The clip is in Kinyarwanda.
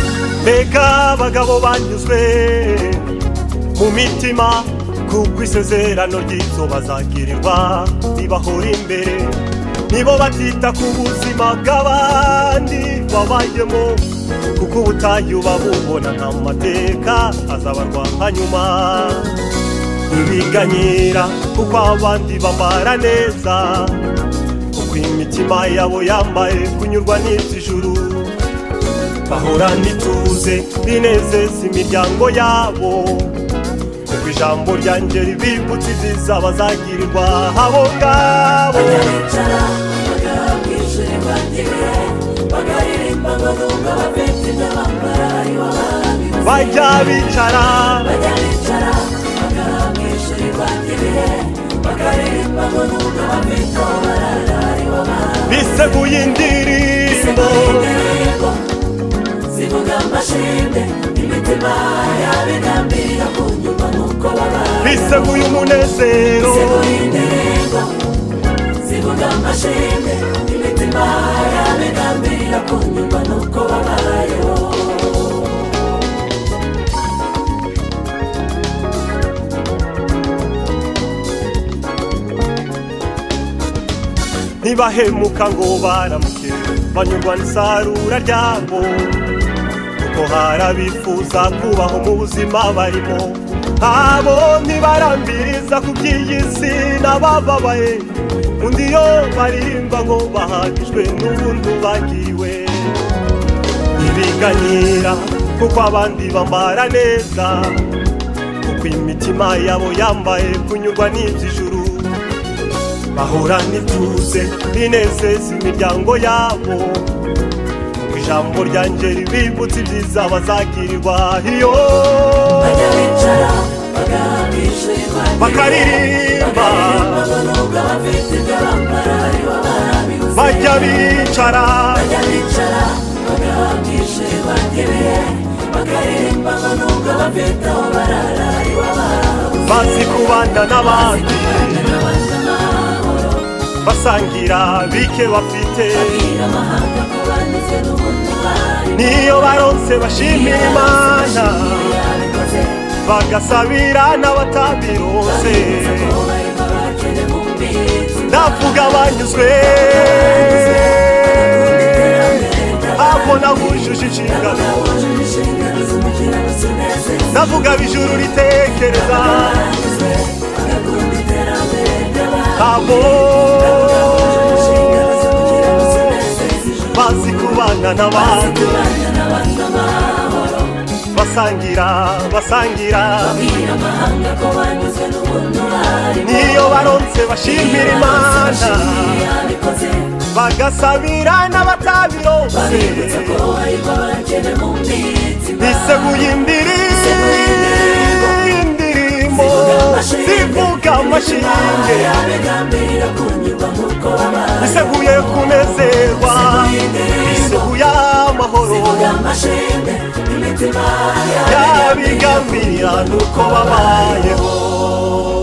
iteka abagabo banyuzwe mu mitima kuko isezerano ry'ibyo bazagirirwa ribahora imbere nibo batita ku buzima bw'abandi babayemo kuko ubutayu babubona nta mu mateka azabarwa nyuma ntibiganyira kuko abandi bambara neza kuko imitima yabo yambaye kunyurwa n'iby'ijuru bahorana ituze binezeza imiryango yabo kuko ijambo ryanjye ribibutsa ibyiza bazagirirwa abo ngabo baricara bakabwishirwa n'ibihe bakaririmba ngo nubwo bafite ibyo bambara aribo barabibye bajya bicara bajya bicara bakabwishirwa n'ibihe bakaririmba ngo nubwo bafite aho barara aribo barabibye biseguye indirimbo indirimbo zivuga amashimwe imitima yabigambirira kunyumva nuko babaye biseguye umunezero Seguindirembo, zivuga amashimwe imitima yabigambirira kunyumva nuko babayeho ntibahemuka ngo baramuke banyurwa n'isarura ryabo kuko hari abifuza kubaho mu buzima barimo abo ntibarambiriza ku by'iyi si n'abababaye undi yo baririmba ngo bahagijwe n'ubundi bagiwe ntibiganyira kuko abandi bambara neza kuko imitima yabo yambaye kunyurwa n'iby'ijuru bahura n'ituze binezeza imiryango yabo ijambo ryanjye ribibutsa ibyiza bazagirirwa iyo bajya bicara bakabishirirwa bakaririmba ngo nubwo bafite ibyo bambara aribo barabibuze bajya bicara bajya bicara bakabishirirwa n'ibihe bakaririmba ngo nubwo bafite aho barara aribo barabuze bazi kubana n'abandi basangira bike bafite amahanga ko banyuze n'ubundi bayo niyo baronse bashimira imana yabikoze bagasabira n'abatabironse ndavuga banyuzwe aho nahujuje inshingano ndavuga bijuru ritekereza abo bazi kubana n'abantu basangira basangira niyo baronse bashimira imana bagasabira n'abatabironse biseguye indirimbo zivuga amashinge Abigambirira kunyurwa nk'uko babaye biseguye kunezerwa biseguye amahoro Zivuga amashimwe imitima yabigambirira yabigambirira nuko babayeho